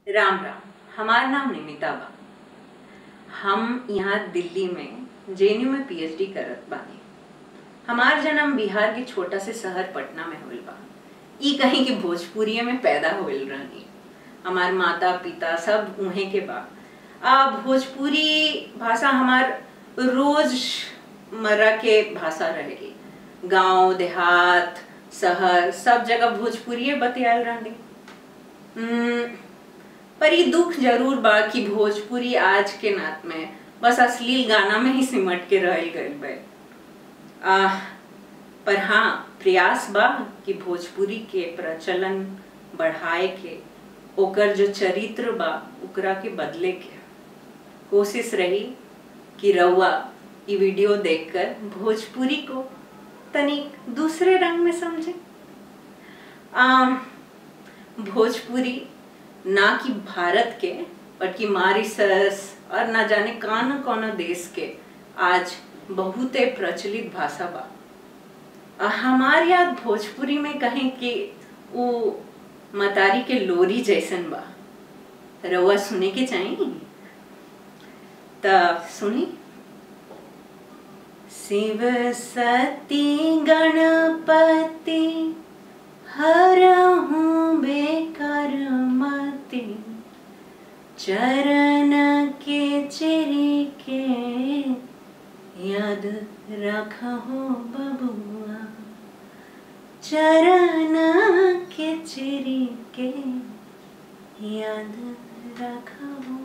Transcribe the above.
राम राम हमार नाम निमिता बा हम यहाँ दिल्ली में जेएनयू में पीएचडी करत बानी हमार जन्म बिहार के छोटा से शहर पटना में होल बा ई कहीं के भोजपुरिये में पैदा होल रहनी हमार माता पिता सब उहे के बा आ भोजपुरी भाषा हमार रोज मर्रा के भाषा रहेगी गांव देहात शहर सब जगह भोजपुरिये बतियाल रहनी हम्म, पर ये दुख जरूर बा कि भोजपुरी आज के नात में बस अश्लील गाना में ही सिमट के रह गइल बा आ, पर हाँ प्रयास बा कि भोजपुरी के प्रचलन बढ़ाए के ओकर जो चरित्र बा ओकरा के बदले के कोशिश रही कि रउआ ई वीडियो देखकर भोजपुरी को तनिक दूसरे रंग में समझे आम, भोजपुरी ना कि भारत के बल्कि मॉरिशस और ना जाने कौन कौन देश के आज बहुते प्रचलित भाषा बा आ, हमार याद भोजपुरी में कहें कि वो मतारी के लोरी जैसन बा रउआ सुने के चाहिए त सुनी शिव सती गणपति हरहूँ बेकर मति चरण के चिरी के याद रखो बबुआ चरण के चिरी के याद रखो